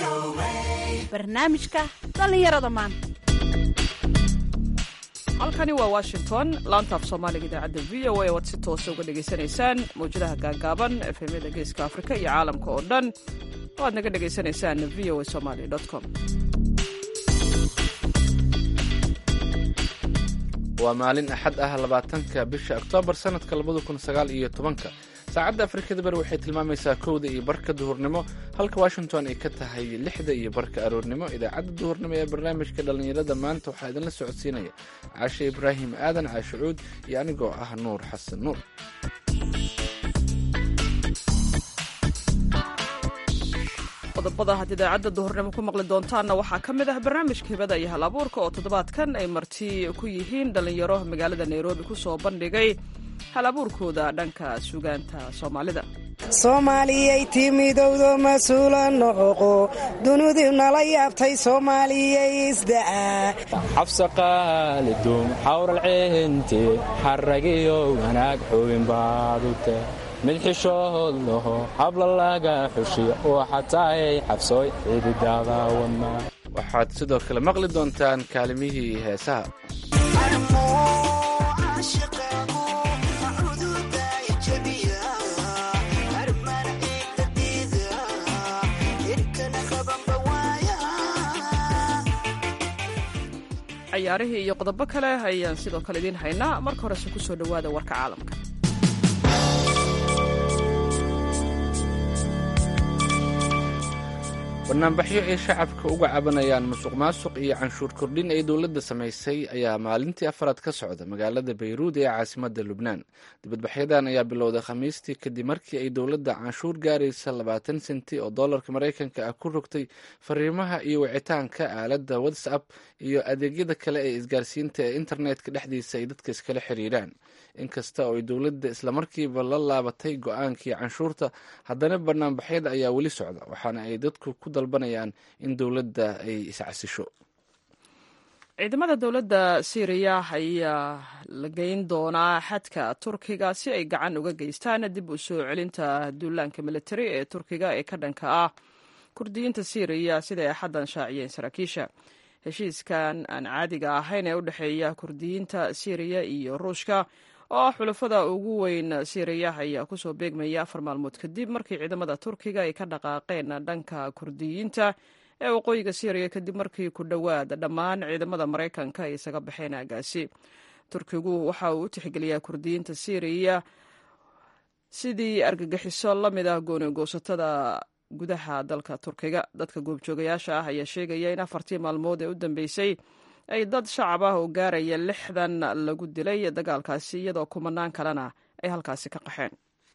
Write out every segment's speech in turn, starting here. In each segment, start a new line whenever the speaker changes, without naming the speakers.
barnaamijka dhallinyarada maanta
halkani waa washington laanta af soomaaliga idaacadda v o a oad si toosa uga dhegaysanaysaan mawjadaha gaagaaban efemyada geeska afrika iyo caalamka oo dhan oo aad naga dhegaysanaysaan v o a somaly com
waa maalin axad ah labaatanka bisha oktoobar sanadka labada kun sagaal iyo tobanka saacadda afrikada bari waxay tilmaamaysaa kowda iyo barka duhurnimo halka washington ay ka tahay lixda iyo barka aroornimo idaacadda duhurnimo ee barnaamijka dhallinyarada maanta waxaa idinla socodsiinaya caashe ibraahim aadan caashicuud iyo anigoo ah nuur xasan nuur
qodobada had idaacadda duhurnimo ku maqli doontaanna waxaa ka mid ah barnaamijka hibada iyo hal abuurka oo toddobaadkan ay marti ku yihiin dhallinyaro magaalada nairobi ku soo bandhigay hal abuurkooda dhanka sugaanta soomaalida
soomaaliyay timidowdo mas-uula noqo dunidii nala yaabtay soomaaliyay isda'a
xabsaqaalidum xawralceente xaragiyo wanaag xubin baadute mid xishood laho habla laga xushiyo oo xataayay xabsooy xididaada wadna
waxaad sidoo kale maqli doontaan kaalimihii heesaha
cayaarihii iyo qodobo kale ayaan sidoo kale idiin haynaa marka horese ku soo dhowaada warka caalamka
banaanbaxyo ay shacabka uga cabanayaan musuq maasuq iyo canshuur kordhin ay dowladda samaysay ayaa maalintii afaraad ka socda magaalada bayruud ee caasimadda lubnaan dibadbaxyadan ayaa bilowday khamiistii kadib markii ay dowladda canshuur gaaraysa labaatan senti oo dollarka maraykanka ah ku rogtay fariimaha iyo wicitaanka aaladda whatsapp iyo adeegyada kale ee isgaarsiinta ee internetka dhexdiisa ay dadka iskala xiriiraan inkasta oo ay dowladda islamarkiiba la laabatay go-aankii canshuurta haddana banaanbaxyada ayaa weli socda waxaana ay dadku ku dalbanayaan in dowladda ay iscasisho
ciidamada dowladda syriya ayaa la geyn doonaa xadka turkiga si ay gacan uga geystaan dib u soo celinta duulaanka militari ee turkiga ee ka dhanka ah kurdiyiinta syriya sida ay xaddan shaaciyeen saraakiisha heshiiskan aan caadiga ahayn ee u dhexeeya kurdiyiinta syriya iyo ruushka oo ah xulafada ugu weyn syriya ayaa kusoo beegmaya afar maalmood kadib markii ciidamada turkiga ay ka dhaqaaqeen dhanka kurdiyiinta ee waqooyiga syriya kadib markii ku dhowaad dhammaan ciidamada maraykanka ay isaga baxeen aagaasi turkigu waxa uu u tixgeliyaa kurdiyiinta syriya sidii argagixiso la mid ah goonigoosatada gudaha dalka turkiga dadka goobjoogayaasha ah ayaa sheegaya in afartii maalmood ee u dambeysay ay dad shacab ah oo gaaraya lixdan lagu dilay dagaalkaasi iyadoo kumanaan kalena ay halkaasi ka qaxeen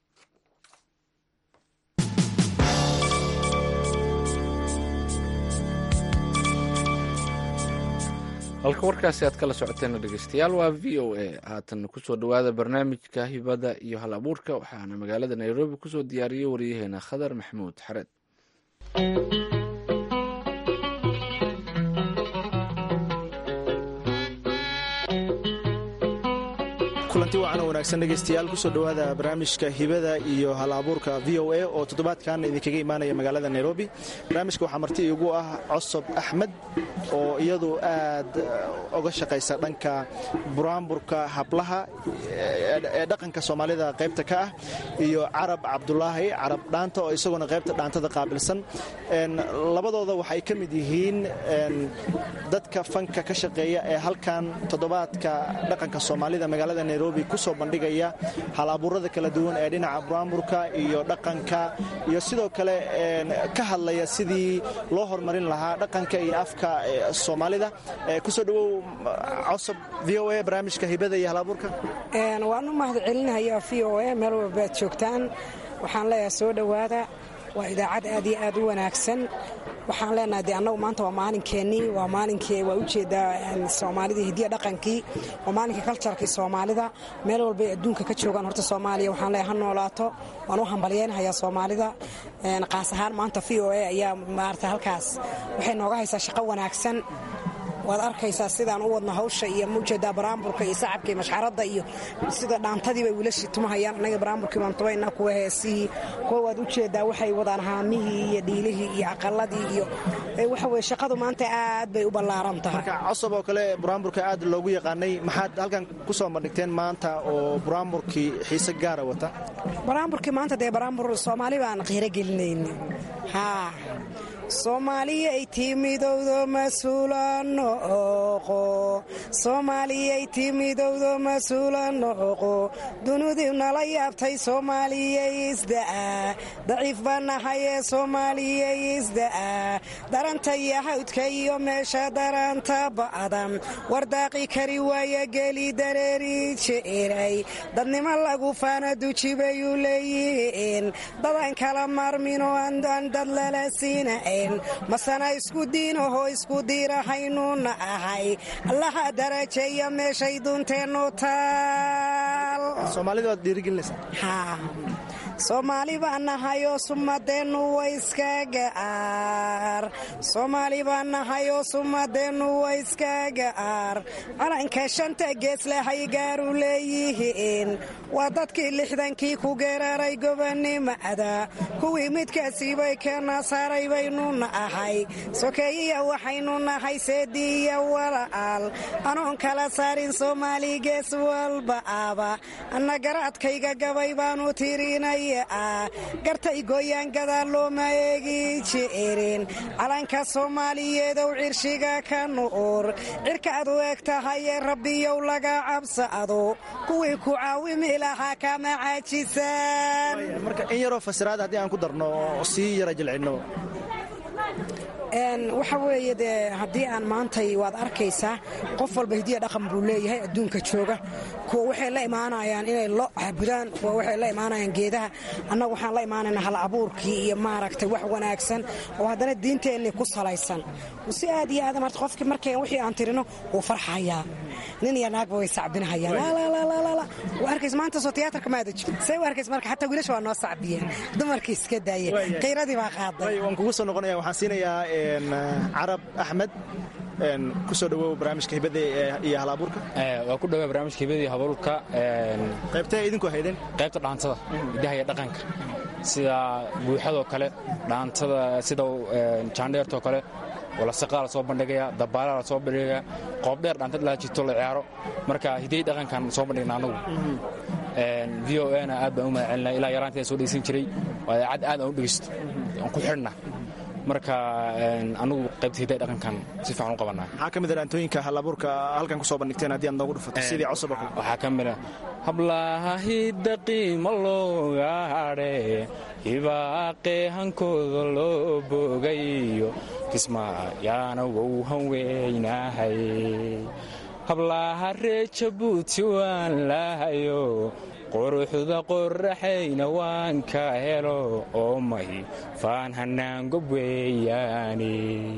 halka warkaasi aad kala socoteen dhegeystayaal waa v o a haatan kusoo dhowaada barnaamijka hibada iyo hal abuurka waxaana magaalada nairobi kusoo diyaariyey waryaheena khadar maxamuud xareed
kulanti wacan wanaagsan dhegaystayaal kusoo dhowaada barnaamijka hibada iyo hal abuurka v o a oo toddobaadkan idinkaga imaanaya magaalada nairobi barnaamijka waxaa marti iigu ah cosob axmed oo iyadu aad uga shaqaysa dhanka buraanburka hablaha ee dhaqanka soomaalida qaybta ka ah iyo carab cabdulaahi carab dhaanta oo isaguna qaybta dhaantada qaabilsan labadooda waxay ka mid yihiin dadka fanka ka shaqeeya ee halkan toddobaadka dhaqanka soomaalida magaalada nairobi kusoo bandhigaya hal-abuurada kala duwan ee dhinaca buraanburka iyo dhaqanka iyo sidoo kale ka hadlaya sidii loo horumarin lahaa dhaqanka iyo afka soomaalida kusoo dhawow cosob v o a barnaamijka hibada iyo hal-abuurka
waan u mahad celinaya v o a meel walbaad joogtaan waxaan leeyahay soo dhowaada waa idaacad aad iyo aad u wanaagsan waxaan leenahay de annagu maanta waa maalinkeenii waa maalinkii waa ujeedaa soomaalida hidiya dhaqankii waa maalinkii kaljarkii soomaalida meel walbay adduunka ka joogaan horta soomaaliya waxaan leeyahay ha noolaato waan u hambalyeynhayaa soomaalida qaas ahaan maanta v o a ayaa maarata halkaas waxay nooga haysaa shaqo wanaagsan waad arkaysaa sidaan u wadno hawsha iyo maujeedaa baraamburka iyo sacabka iyo mashxaradda iyo sida dhaantadii bay wiilashii tumahayaan annaga baraamburkii baan tumaynaa kuwa heesihii kuwa waad ujeedaa waxay wadaan haamihii iyo dhiilihii iyo aqaladii iyo waxa weye shaqadu maanta aad bay u ballaaran tahay
marka cosob oo kale buraamburka aad loogu yaqaanay maxaad halkan ku soo bandhigteen maanta oo buraamburkii xiise gaara wata
baraamburkii maanta dee baraambur soomaali baan qiiro gelinayna haa soomaaliyay timidowdo mas-uula nooqo soomaaliyay timidowdo mas-uula nooqo dunudii nala yaabtay soomaaliyay isda'a daciif baa nahayee soomaaliyay isda'a daranta iyo hawdka iyo meesha daranta ba'dan wardaaqi kari waaya geli dareeri jeeray dadnimo lagu faana duji bayuu leeyihiin dadan kala maarminoo aan dad lala siina masana isku diinahoo isku diirahaynuna ahay allaha darajeeya meeshay dunteennu taal soomaali baa nahayoo sumadeennu waiskagaar soomaali baa nahayoo sumadeennu waiskagaar calanka shanta geeslahay gaaru leeyihiin waa dadkii lixdankii ku geeraray gobonnimada kuwii midkaasiibay keena saaray baynuna ahay sokeeyiya waxaynu nahay seediiya wala'aal anoon kala saarin soomaali gees walba aba anna garaadkayga gabay baanu tirinay gartay gooyaan gadaal looma eegi jirin calanka soomaaliyeedow cirshiga ka nu'ur cirkaad u eg tahayee rabbiyow laga cabsado kuwii ku caawimi lahaa kama caajisaan
in yaroo fasiraad haddii aan ku darno oo sii yara jilcinno
waxa weeye dee haddii aan maantay waad arkaysaa qof walba hidiya dhaqan buu leeyahay adduunka jooga kuwa waxay la imaanayaan inay lo caabudaan kuwa waxay la imaanayaan geedaha annagu waxaan la imaanaynaa hal abuurkii iyo maaragtay wax wanaagsan oo haddana diinteenni ku salaysan si aad iyo aad marta qofkii markay wixii aan tirino wuu farxayaa nin iyo naagba way sacbinahayaan waa arkays maanta soo tiyaatarka maada jiro say u arkays marka xataa wiilasha waa noo sacbiyeen dumarkii iska daayeen qiiradii baa qaaday
waan kugu soo noqonaya waxaan siinayaa carab axmed ku soo dhawow barnaamijka hibada iyo halabuurka
waa ku dhawaa barnaamijka hibada iyo habaruurka
qaybtee idinku haydeen
qaybta dhaantada hidaha iyo dhaqanka sida buuxadoo kale dhaantada sida jaandheertoo kale walasaqaa la soo bandhigaya dabaala la soo bandhigaya qoobdheer dhaantad la jirto la ciyaaro marka hiday dhaqankan soo bandhigna anagu v o na aad baan u mahadcelinaa ilaa yaraanteeda soo dhegeysan jiray waa idaacad aad aan u dhegeysto aan ku xidhna marka anugu qaybta hiday dhaqankan si fiican u qabanaa
maxaa ka mid a dhaantooyinka halabuurka halkan ku soo bandhigteen haddii aad noogu dhufato sidii cusub oo kale
waxaa ka mid a hablaha hidda qiimo looga hadhe hibaaqe hankooda loo bogayo kismaayaana wou hanweynahay hablaha ree jabuuti waan lahayo quruxda qoraxayna waan ka helo oo may faan hanaangob weeyaani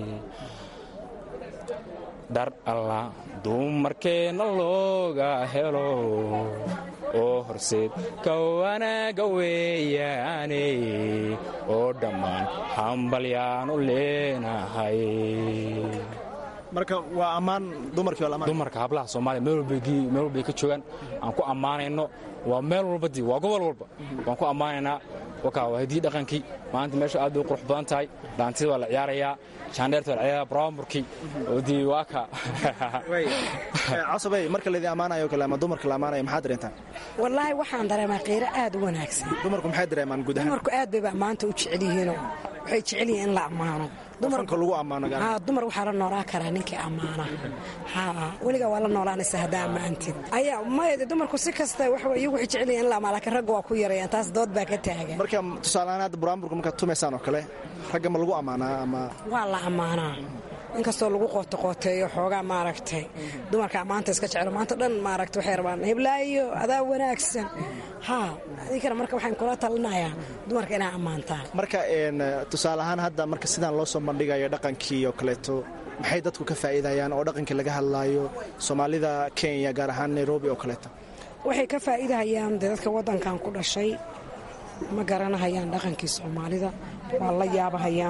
dhar alla dumarkeenna looga helo oo horseed ka wanaaga weeyaane oo dhammaan hambalyaanu leenahay
marka waa ammaan dumarkii waa
dumarka hablaha soomaaliya meel walbay ka joogaan aan ku ammaanayno waa meel walbadii waa gobol walba waan ku ammaanaynaa wakaa waa hidii dhaqankii maanta meesha aad bay u qurux badan tahay dhaantida waa la ciyaarayaa jaandheerta waa la ciyaaraya baraamburkii oo dii waa ka
cosabey marka laydin ammaanayo kale ama dumarka la ammaanayo maxaad dareentaan
wallaahi waxaan dareemaa qiiro aad u wanaagsan
dumarku maxay dareemaan guud ahaan
dumarku aad bayba ammaanta u jecel yihiinoo waxay jecel yihiin in la ammaano
dumarka lagu ammaano
dumar waxaa la noolaa karaa ninkii ammaana weligaa waa la noolaanaysa haddaa ammaantid ayaa maya dumarku si kasta iyagu waxay jecel yihiin in la ammaan laakiin ragga waa ku yarayaan taas dood baa ka taagan
marka tusaaleahaan hadda buraamburka markaad tumaysaan oo kale ragga ma lagu ammaanaa ama
waa la ammaanaa inkastoo lagu qootaqooteeyo xoogaa maaragtay dumarka ammaanta iska jeclo maanta dhan maaragta waxay rabaan heblaayo adaa wanaagsan haa adinkana marka waxaan kula talinayaa dumarka inaa ammaantaan
marka tusaale ahaan hadda marka sidaan loo soo bandhigayo dhaqankii oo kaleeto maxay dadku ka faa'iidayaan oo dhaqankii laga hadlaayo soomaalida kenya gaar ahaan nairobi oo kaleeto
waxay ka faa'iidahayaan dee dadka waddankan ku dhashay ma garanahayaan dhaqankii soomaalida waa la yaabahayaan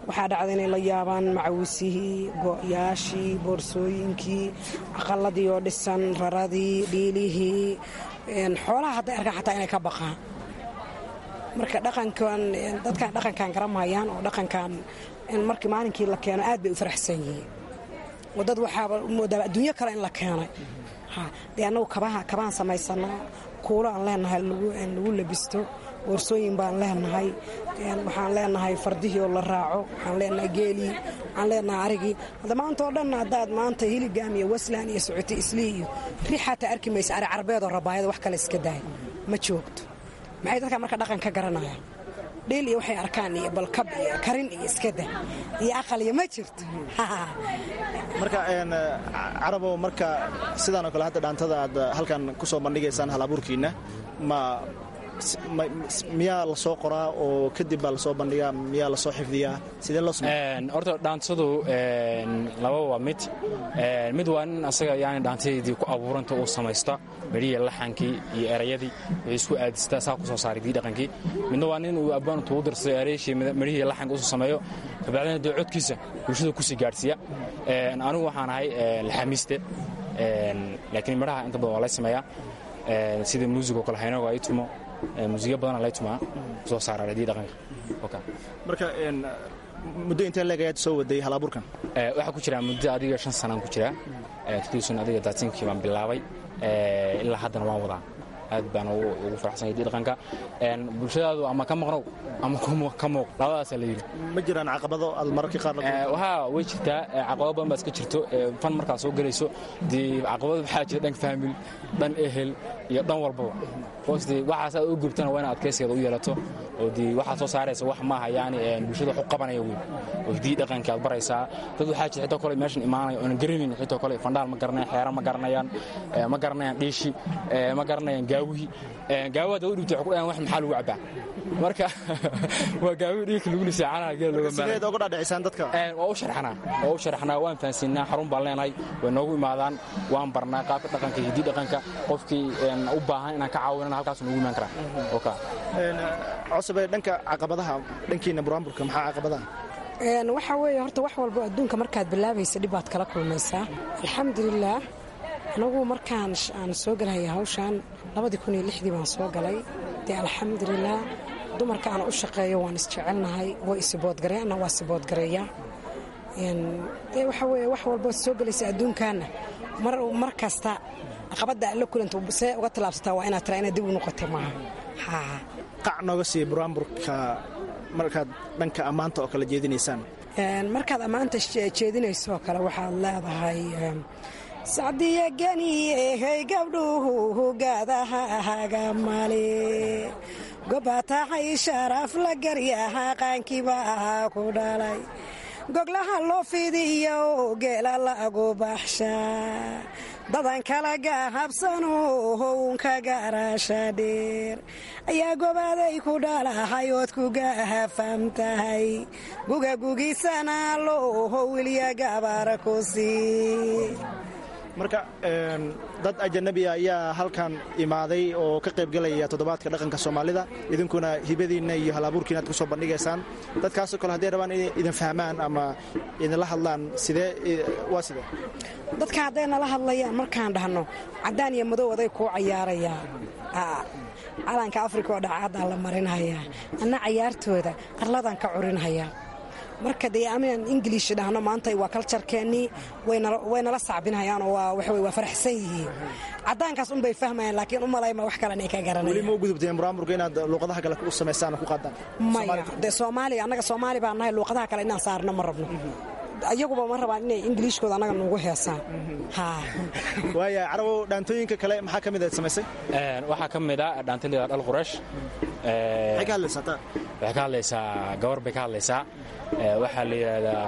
waxaa dhacda inay la yaabaan macawisihii go'yaashii boorsooyinkii aqaladii oo dhisan raradii dhiilihii xoolaha hadday arkaan xataa inay ka baqaan marka dhaqankan dadkan dhaqankan garamahayaan oo dhaqankan markii maalinkii la keeno aad bay u faraxsan yihiin oo dad waxaaba moodaa adduunyo kale in la keenay dee annagu kabaan samaysanaa kuulo aan leenahay lagu labisto boorsooyin baan leenahay waxaan leenahay fardihii oo la raaco waxaan leenahay geelii waxaan leenahay arigii hadda maanta oo dhan haddaad maanta hiligaam iyo waslan iyo socoti islii iyo ri xataa arki maysa ari carbeedoo rabaayada wax kale iska daaya ma joogto maxay dadka marka dhaqan ka garanayaan dheel iyo waxay arkaan iyo balkab iyo karin iyo iskada iyo aqal iyo ma jirto
marka carabow marka sidaanoo kale hadda dhaantada aad halkan ku soo bandhigaysaan hal abuurkiinna ma miyaa la soo qoraa oo kadib baa lasoo bandhigaa miyaa lasoo xifdiyaa sidee loo
horta dhaantadu laba waa mid mid waa nin asaga yani dhaantadeedii ku abuuranta uu samaysta medhihii laxankii iyo erayadii wuxuu isku aadistaa saa ku soo saaray dii dhaqankii midna waa nin uu abbaantu u dirsaday erayashii medhihii laxanka usoo sameeyo kabacdina dee codkiisa bulshada kusii gaadhsiiya anigu waxaan ahay laxamiiste laakiin midhaha inta badan waa lay sameeyaa sida muusigoo kale haynago ay tumo muusiga badana lay tumaa soo saara radii dhaqanka
marka muddo intee leeg ayaad soo waday halabuurkan
waxaa ku jiraa muddo adiga shan sanaan ku jiraa tuduusan adiga daatinkii baan bilaabay ilaa haddana waan wadaa aad baan ugu faraxsanyay dii dhaqanka bulshadaadu ama ka maqnow ama ka muuq labadaasaa la yidhi
ma jiraan caqabado aad mararka qaar
wahaa way jirtaa caqabado badan baa iska jirto fan markaa soo gelayso dee caqabado waxaa jira dhan faamil dhan ehel iyo dhan walbaba hoos dee waxaas aad u gubtana waa inaad adkaysigeeda u yeelato oo dee waxaad soo saaraysa wax maaha yaani bulshada wax u qabanaya weyn oo dii dhaqanka aad baraysaa dad waxaa jira xitoo kale meeshan imaanaya oonan garanayn xitoo kale fandhaal ma garanayaan xeera ma garanayaan ma garanayaan dhiishi ma garanayaan gaawihii gaawaha dad u dhibtay waxay ku dhahaan wax maxaa lagu cabbaa marka waa gaawihii dhiigka lagu lisay canaha geela looga
sideed uga dhaadhicisaan dadka
waa u sharxanaa waa u sharxanaa waan fahansiinaa xarun baan leenahay way noogu imaadaan waan barnaa qaabka dhaqanka iyo hidii dhaqanka qofkii u baahan inaan ka caawinana halkaas noogu imaan karaa oka
cosobe dhanka caqabadaha dhankiina buraanburka maxaa caqabadaha
waxaa weeye horta wax walbo adduunka markaad bilaabaysa dhibaad kala kulmaysaa alxamdulilaah anagu markaan aan soo galahaya hawshaan labadii kun iyo lixdii baan soo galay dee alxamdulilaah dumarka aan u shaqeeyo waan isjecelnahay way isiboodgareena waa siboodgareeya dee waxaa weeye wax walbood soo gelaysa adduunkaana mar kasta caqabadda alla kulanta see uga tallaabsataa waa inaad tiraa inaad dib u noqotay maaha
qac nooga siiya buraanburka markaad dhanka ammaanta oo kale jeedinaysaan
markaad ammaanta jeedinaysoo kale waxaad leedahay sacdiya geniyehey gabdhuhu gaadaha hagamale gobatahay sharaf la garyaha qaankiiba ahaa ku dhalay goglaha loo fidiyo geela lagu baxshaa dadan kala gahabsano hownka garasha dheer ayaa gobaaday ku dhalahay ood ku gahafam tahay gugagugisana looho wilya gabar ku sii
marka dad ajanabiya ayaa halkan imaaday oo ka qaybgelaya toddobaadka dhaqanka soomaalida idinkuna hibadiinna iyo halabuurkiina ad ku soo bandhigaysaan dadkaasoo kale hadday rabaan inay idin fahmaan ama idinla hadlaan sidee waa sidee
dadka hadday nala hadlayaan markaan dhahno caddaan iyo madow aday kuu cayaarayaa calanka afrika oo dhacaadaa la marinhayaa anna cayaartooda qarladaan ka curinhayaa marka dee aminaan ingiliish dhahno maanta waa kaljarkeennii way nala sacbinhayaanoo waa faraxsan yihiin caddaankaas unbay fahmayaan laakiin u malayma wax kale inay ka garanayaan
weli ma u gudubteen buraamurka inaad luuqadaha kale u samaysaan oo ku qaadaan
maya dee soomaaliya annaga soomaali baan nahay luuqadaha kale inaan saarno ma rabno ayaguba ma rabaan inay ingiliishkooda annaga nuugu heesaan
waaya carabow dhaantooyinka kale maxaa ka mid aad samaysay
waxaa ka mid a dhaantalida dhal quraysh
maxay ka hadlaysaa taa
waxay ka hadlaysaa gabar bay ka hadlaysaa waxaa la yidhaahdaa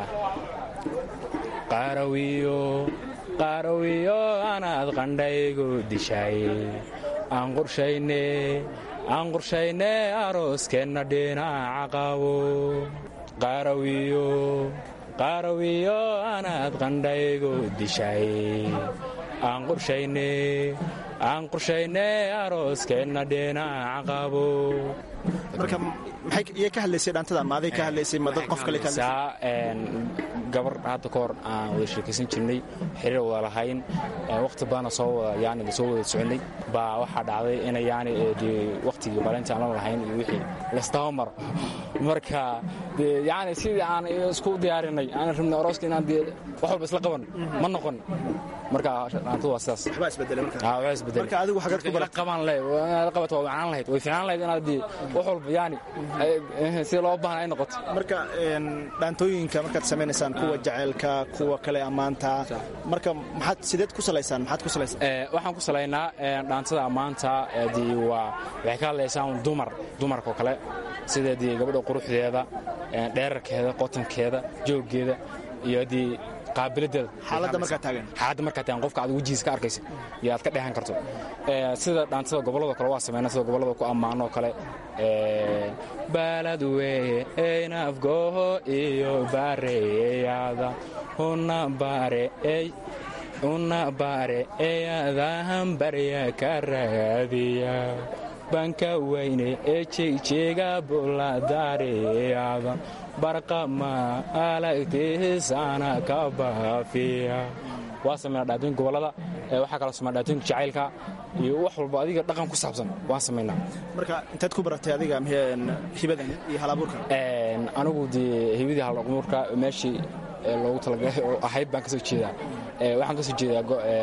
qaarawiyo qaarawiyo anaad qandhaygu dishay aan qorshayne aan qorshayne arooskeenna dhinaca qabo qaarawiyo qaarawiyo anaad qandhaygu dishay aan qorshayne aan qorshaynay arooskeenna dhinaca qabo
marka maxay iyay ka hadlaysay dhaantada ma aday ka hadlaysay ma dad qof kale ka hadlaysay
saa gabar hadda ka hor aan wada sheekaysan jirnay xiriir wada lahayn waqti badana soo wada yani soo wada soconay baa waxaa dhacday ina yani dee waqtigii balinta aan la lahayn iyo wixii laysdaba maro marka dee yani sidii aan isku diyaarinay aan rabnay arooska inaan dee wax walba isla qaban ma noqon marka dhaantadu waa sidaas
waxbaa isbedelay marka
aa waxaa isbedelay
marka adigu xagaad ku baratay
qaban lahayd inaad qabato waa wacnaan lahayd way fiicnaan lahayd inaad dee wax walba yani sida loo baahan ay noqoto
marka dhaantooyinka markaad samaynaysaan kuwa jaceylka kuwa kale ammaanta marka maxaad sideed ku salaysaan maxaad ku salaysaan
waxaan ku salaynaa dhaantada ammaanta dee waa waxay ka hadlaysaa un dumar dumarka oo kale sida dee gabadha quruxdeeda dheerarkeeda qotankeeda jooggeeda iyo dee qaabiladeeda
xaaladda markaa taagan
xaaladda markaa taagan qofka aad wejihiisa ka arkaysa iyo aad ka dheehan karto sida dhaantada gobollada kale waa sameynaa sida gobollada ku ammaanoo kale baalad weeye eynafgoho iyo baareyada una bare ey una bare eyadahan barya ka raadiya banka weyne ee jegjeega buladaareada barqama alagtiisana ka baafiya waa sameynaa dhaatooyinka gobollada waxaa kaloo sameynaa dhaatooyinka jacaylka iyo wax walba adiga dhaqan ku saabsan waan samaynaa
marka intaad ku baratay adiga hibadan iyo halabuurka
anigu dee hibadii halabuurka meeshii loogu talagalay oo ahayd baan ka soo jeedaa waxaan ka soo jeedaa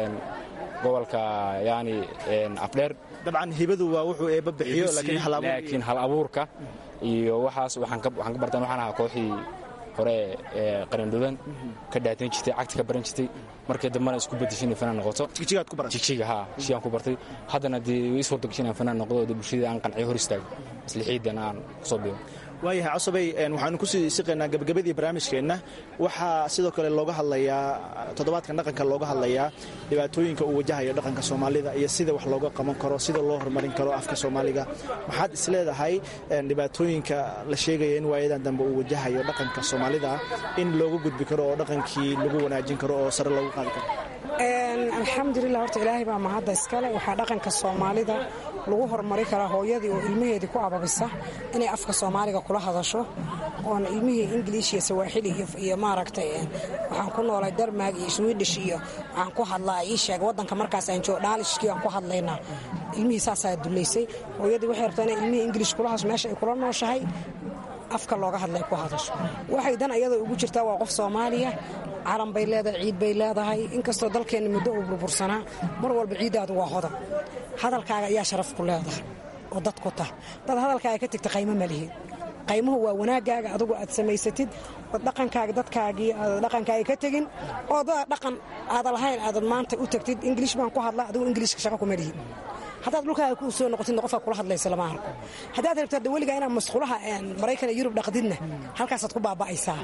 gobolka yani afdheer
dabcan hibadu waa wuxuu eebba bixiyo
laakiin hal abuurka iyo waxaas waxaan ka bartaan waxaan ahaa kooxii hore ee qarindhudan ka dhaatain jirtay cagti ka baran jirtay markii dambana isku bedeshay inay fanaan noqoto
jigjigaad ku baratay
jigjiga haa jigjigaan ku bartay haddana dee way is wardagashay inaan fanaan noqdo dee bulshadii aan qanciyo hor istaago maslixiidan aan kusoo biyo
waayahay cosabay waxaanu kusii siqaynaa gabagabadii barnaamijkeenna waxaa sidoo kale looga hadlayaa toddobaadkan dhaqanka looga hadlayaa dhibaatooyinka uu wajahayo dhaqanka soomaalida iyo sida wax looga qaban karo sida loo horumarin karo afka soomaaliga maxaad isleedahay dhibaatooyinka la sheegaya in waayadan dambe uu wajahayo dhaqanka soomaalida in looga gudbi karo oo dhaqankii lagu wanaajin karo oo sare loogu qaadi karo
alxamdulilah horta ilaahay baa mahadda iskale waxaa dhaqanka soomaalida lagu horumari karaa hooyadii oo ilmaheedii ku ababisa inay afka soomaaliga kula hadasho oon ilmihii ingiliish iyo sawaaxili iyo maaragtay waxaan ku noolay darmaag iyo swiidhish iyo waxaan ku hadlaa ii sheeg waddanka markaas aan joo dhaalishkii aan ku hadlaynaa ilmihii saasaa dulaysay hooyadii waxay rabtaa inay ilmihii ingiliish kula hadasho meesha ay kula nooshahay afka looga hadlay ku hadasho waxay dan ayada ugu jirtaa waa qof soomaaliya calan bay leedahay ciid bay leedahay inkastoo dalkeenna muddo uu burbursanaa mar walba ciiddaadu waa hodan hadalkaaga ayaa sharaf ku leedahay oo dad ku tah dad hadalkaaga ka tegta qaymo ma lihiin qaymuhu waa wanaaggaaga adugu aad samaysatid ood dhaqankaaga dadkaagii aad dhaqankaaga ka tegin oo dada dhaqan aada lahayn aadad maanta u tagtid ingiliish baan ku hadlaa adigu ingiliishka shaqa kuma lihin haddaad dhulkaaga ku soo noqotidna qofka kula hadlaysa lama arko haddaad rabto hadda weligaa inaad masqulaha maraykan iyo yurub dhaqdidna halkaasaad ku baaba'aysaa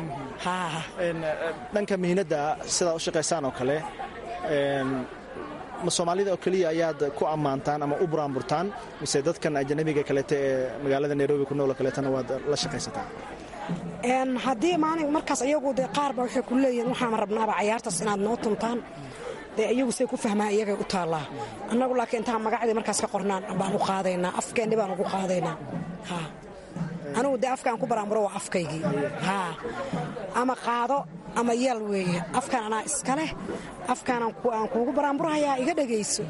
dhanka mihinadda sidaa u shaqaysaan oo kale ma soomaalida oo keliya ayaad ku ammaantaan ama u buraanburtaan mise dadkan ajanabiga kaleete ee magaalada nairobi ku nool kaleetana waad la shaqaysataa
haddii maalin markaas iyagu dee qaarba waxay ku leeyihin waxaan rabnaaba cayaartaas inaad noo tuntaan dee iyagu say ku fahmaan iyagay u taallaa annagu laakiin intaan magacdii markaas ka qornaan baan u qaadaynaa afkeenni baan ugu qaadaynaa anugu dee afkaan ku baraanburo waa afkaygii haa ama qaado ama yeel weeye afkaan anaa iska leh afkaan aan kuugu baraanburahayaa iga dhegayso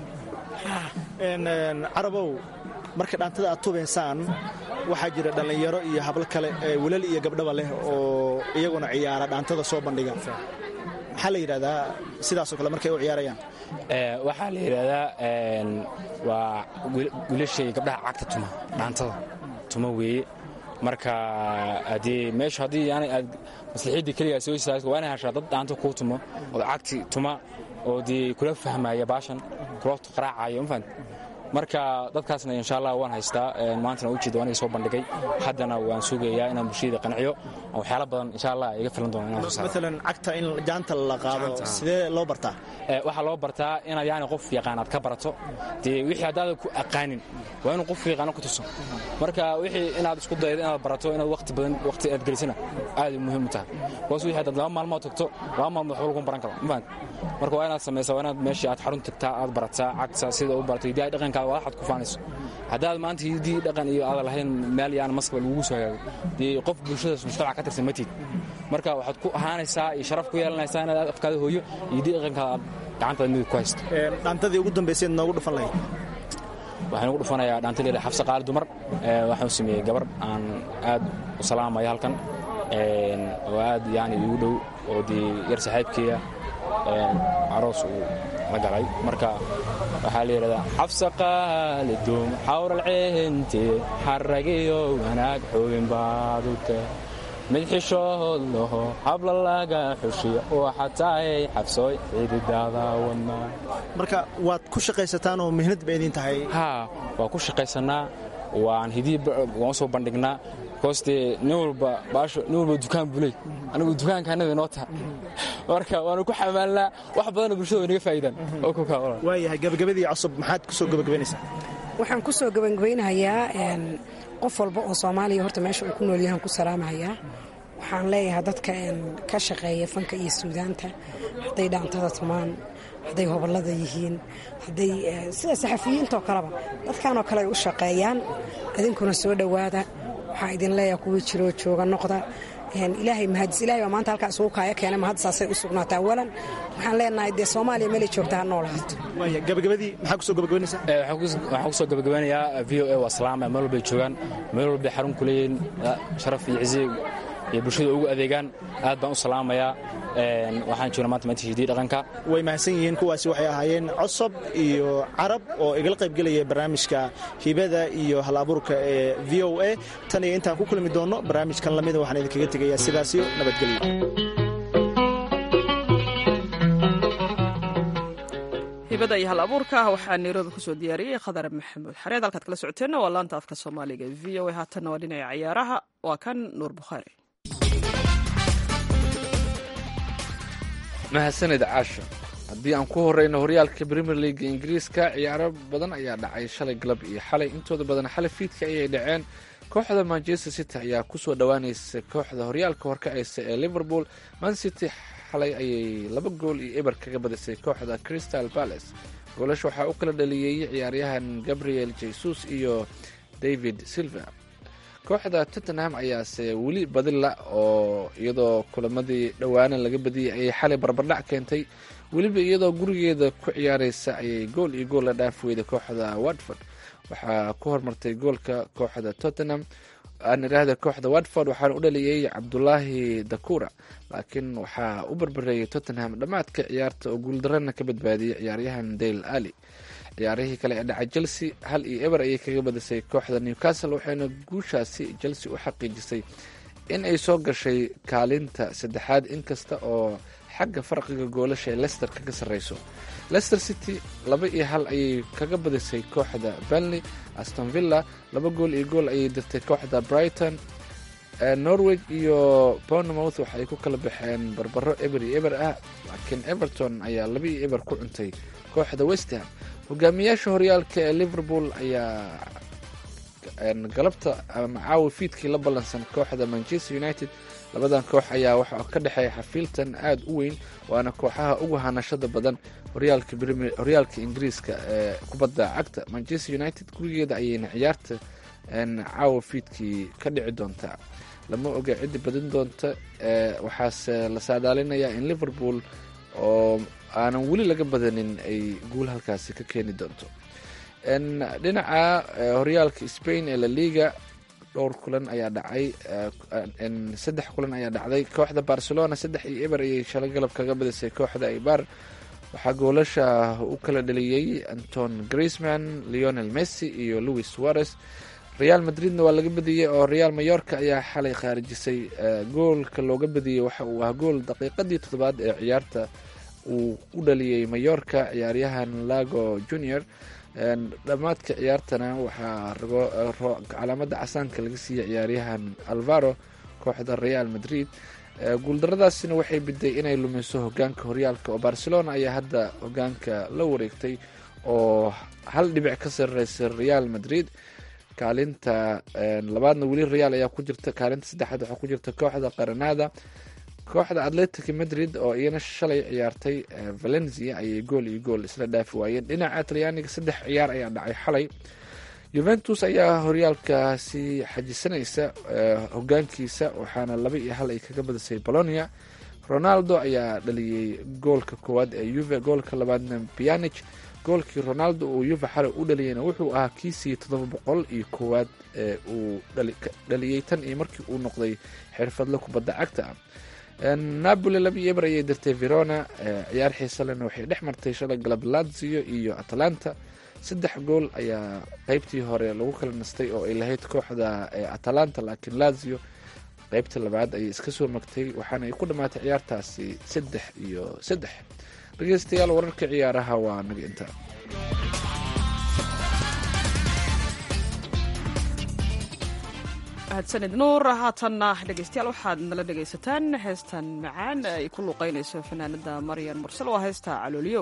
carabow marka dhaantada aad tubaysaan waxaa jira dhallinyaro iyo hablo kale ee wilal iyo gabdhaba leh oo iyaguna ciyaara dhaantada soo bandhiga maxaa la yidhahdaa sidaasoo kale markay u ciyaarayaan
waxaa la yidhaahdaa waa wiilashay gabdhaha cagta tuma dhaantada tuma weeye marka haddii meeshu haddii yani aad maslaxiiddii keligaa soo istaagto waa inay hashaa dad dhaanta kuu tumo oo cagti tuma oo dee kula fahmaya baashan kula qaraacaya mafahant marka dadkaasna insha allah waan haystaa maantana ujeeda waan iga soo bandhigay haddana waan sugayaa inaan bulshada qanciyo waxyaala badan insha allah iga filan doona inaan soo saaro
maalan cagta in jaanta la qaado sidee loo bartaa
waxaa loo bartaa inaad yani qof yaqaan aad ka barato dee wixii haddaada ku aqaanin waa inuu qof yaqaano ku tuso marka wixii inaad isku daydo inaad barato inaad waqti badan waqti aad gelisana aad muhiim u tahay kuwaas wixii haddaad laba maalmood tagto laba maalmood waxba lagu baran karo mafahant marka waa inaad samaysaa waa inaad meeshii aad xarun tagtaa aad barataa cagta sida u barato hidiyaha dhaqankaada waa waxaad ku faanayso haddaad maanta hidii dhaqan iyo aadan lahayn meel yaan maskaba lagugu soo hagaago dee qof bulshadaas mujtamac ka tirsan matid marka waxaad ku ahaanaysaa iyo sharaf ku yeelanaysaa inaad afkaada hooyo iyo hidii dhaqankaada aad gacantaada midig ku haysto
dhaantadii ugu dambayseed noogu dhufan lahayd
waxaan ugu dhufanayaa dhaanta leela xabse qaali dumar waxaan sameeyey gabar aan aad u salaamaya halkan oo aad yani igu dhow oo dee yar saaxiibkeeya aroos uu la galay marka waxaa la yidhahdaa xabse qaali dum xawral ceente xaragiyo wanaag xoogin baad u tah mid xishood laho habla laga xushiya oo xataay xabsooy cididaada wadnaa
marka waad ku shaqaysataan oo mihnad ba idin tahay
haa waa ku shaqaysannaa waan hidii waan soo bandhignaa koostee nin walba baasho nin walba dukaan buley anigu dukaanka annaga inoo taha marka waanu ku xamaalnaa wax badanna bulshada way naga faa'idaan oo ku kaawala
waayahay gabagabadii cusub maxaad ku soo gabagabaynaysaa
waxaan ku soo gabagabaynahayaa qof walba oo soomaaliya horta meesha uu ku nool yahan ku salaamahayaa waxaan leeyahay dadka ka shaqeeya fanka iyo suudaanta hadday dhaantada tumaan hadday hobollada yihiin hadday sida saxafiyiintoo kaleba dadkanoo kale ay u shaqeeyaan idinkuna soo dhowaada waxaa idin leeyahay kuwii jiroo jooga noqda ilaahay mahadis ilahay baa maanta halkaa isugu kaaya keenay mahad saasay u sugnaata awalan waxaan leenahay dee soomaaliya meelay joogta ha noolaato
waaya gabagabadii maxaa ku soo gabagabaynaysaa
waxaan ku soo gabagabeynayaa v o a waa salaama meel walbay joogaan meel walbay xarun ku leeyihiin sharaf iyo cizi iyo bulshada ugu adeegaan aad baan u salaamayaa waxaan joognaa maanta maanta hidii dhaqanka
way mahadsan yihiin kuwaasi waxay ahaayeen cosob iyo carab oo igala qaybgelaya barnaamijka hibada iyo hal abuurka ee v o a tan iyo intaan ku kulmi doonno barnaamijkan lamida waxaan idinkaga tegayaa sidaasiyo nabadgelyo
hibada iyo hal abuurka waxaa nairobi kusoo diyaariyey khadar maxamuud xareed halkaad kala socoteenna waa laanta afka soomaaliga v o a haatanna waa dhinaca ciyaaraha waa kan nuur bukhaari
mahadsanid caasha haddii aan ku horeyno horyaalka premier leaga ingiriiska ciyaaro badan ayaa dhacay shalay galab iyo xalay intooda badan xalay fiidka ayay dhaceen kooxda manchester city ayaa kusoo dhowaanaysa kooxda horyaalka horkacaysa ee liverpool man city xalay ayay laba gool iyo eber kaga badisay kooxda crystal palace goolasha waxaa u kala dhaliyey ciyaaryahan gabriel jesus iyo david silva kooxda tottenham ayaase weli badila oo iyadoo kulamadii dhowaana laga badiyey ayay xalay barbardhac keentay weliba iyadoo gurigeeda ku ciyaareysa ayay gool iyo gool la dhaaf weyday kooxda watford waxaa ku hormartay goolka kooxda tottenham aan idhaahda kooxda watford waxaana u dhaliyey cabdulaahi dakura laakiin waxaa u barbareeyay tottenham dhammaadka ciyaarta oo guuldarana ka badbaadiyey ciyaaryahan dale ali ciyaarihii kale ee dhaca chelsea hal iyo eber ayay kaga badisay kooxda newcastle waxayna guushaasi chelsea u xaqiijisay in ay soo gashay kaalinta saddexaad inkasta oo xagga farqiga goolasha ee lester kaga sarreyso lester city laba iyo hal ayay kaga badisay kooxda benley aston villa laba gool iyo gool ayay dirtay kooxda brighton norway iyo bournemouth waxaay ku kala baxeen barbaro eber iyo eber ah laakiin everton ayaa laba iyo eber ku cuntay kooxda westham hogaamiyaasha horyaalka ee liverpool ayaa galabta ama caawa fiidkii la ballansan kooxda manchester united labadan koox ayaa waxaa ka dhexeeya xafiiltan aada u weyn waana kooxaha ugu hanashada badan horyaalka ingiriiska ee kubadda cagta manchester united gurigeeda ayayna ciyaarta caawa fiidkii ka dhici doontaa lama oga ciddi badin doonta waxaase la saadaalinayaa in liverpool oo aanan weli laga badanin ay guul halkaasi ka keeni doonto dhinaca horyaalka spain ee laliga dhowr kulan ayaa dhacay saddex kulan ayaa dhacday kooxda barcelona saddex iyo eber ayay shalay galab kaga badisay kooxda ibar waxaa goolasha u kala dhaliyey anton griezman leonel messi iyo louis suarez real madridna waa laga badiyey oo real mayorka ayaa xalay khaarijisay goolka looga badiyey waxa uu ah gool daqiiqadii toddobaad ee ciyaarta uu u dhaliyey mayorka ciyaaryahan lago junior dhammaadka ciyaartana waxaa calaamada casaanka laga siiyey ciyaaryahan alvaro kooxda real madrid guuldaradaasina waxay biday inay lumiso hogaanka horyaalka oo barcelona ayaa hadda hogaanka la wareegtay oo hal dhibic ka sareysa real madrid kaalinta labaadna weli real ayaa ku jirta kaalinta saddexaad waxaa ku jirta kooxda qaranada kooxda atletic madrid oo iyana shalay ciyaartay valencia ayay gool iyo gool isla dhaafi waayeen dhinaca talyaaniga saddex ciyaar ayaa dhacay xalay juventus ayaa horyaalkaasi xajisanaysa hogaankiisa waxaana laba iyo hal ay kaga badisay bolonia ronaldo ayaa dhaliyey goolka koowaad ee yuve goolka labaadna pianich goolkii ronaldo uu yuve xalay u dhaliyeyna wuxuu ahaa kiisii toddoba boqol iyo koowaad ee uu dhaliyey tan iyo markii uu noqday xirfadle kubadda cagta ah napoli laba iyo eber ayay dirtay verona ciyaar xiisalena waxay dhex martay shalay galab lazio iyo atalanta saddex gool ayaa qeybtii hore lagu kala nastay oo ay lahayd kooxda atalanta laakiin lazio qeybta labaad ayay iska soo magtay waxaana ay ku dhammaatay ciyaartaasi saddex iyo saddex dhegeystayaal wararka ciyaaraha waa naga intaa
mahadsanid nuur haatanna dhegeystayaal waxaad nala dhegaysataan heestan macaan ay ku luuqeynayso fanaanada maryan mursal waa heesta calooliyow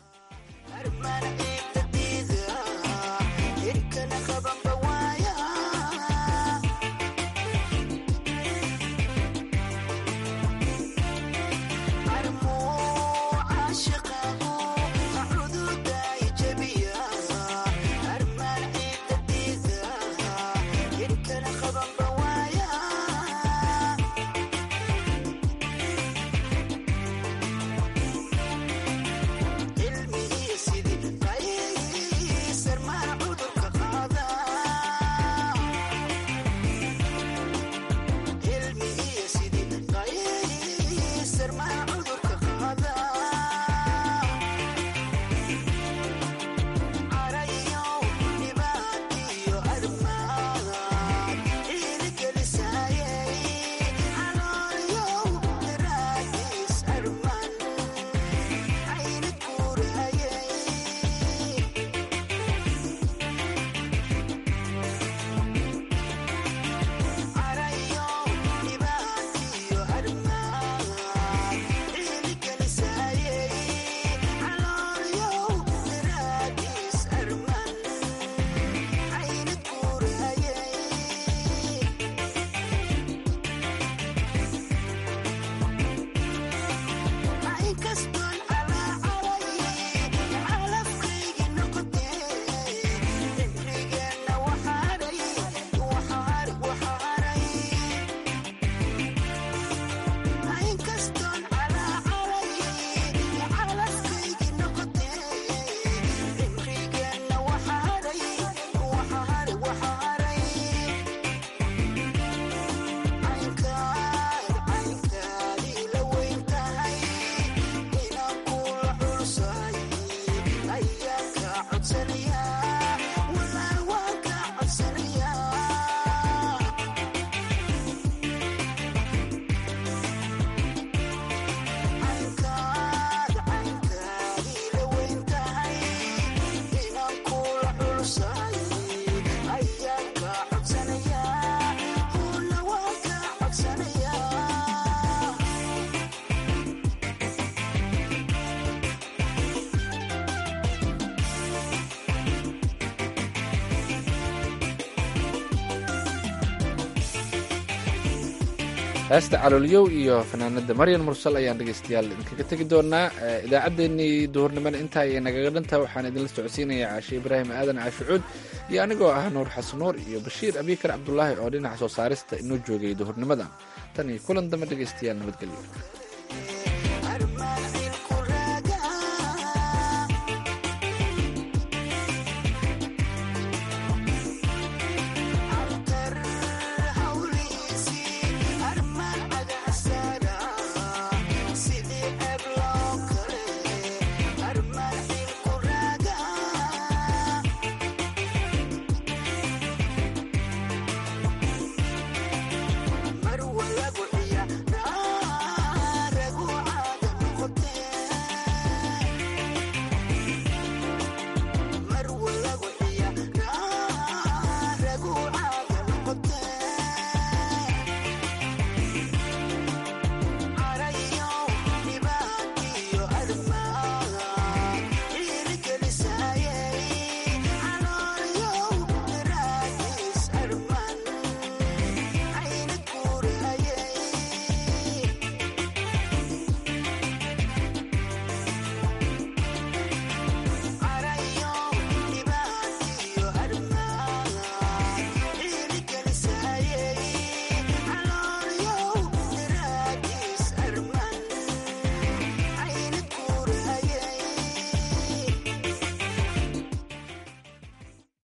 heesta caloolyow iyo fanaanada maryan mursal ayaan dhegeystayaal idinkaga tegi doonaa idaacaddeenii duhurnimana intaa ayay nagaga dhantaha waxaan idinla socodsiinaya caashe ibraahim aadan caashucuud iyo anigoo ah nuur xasanuur iyo bashiir abikar cabdulaahi oo dhinaca soo saarista inoo joogay duhurnimada tan iyo kulan dambe dhegeystayaal nabadgelyo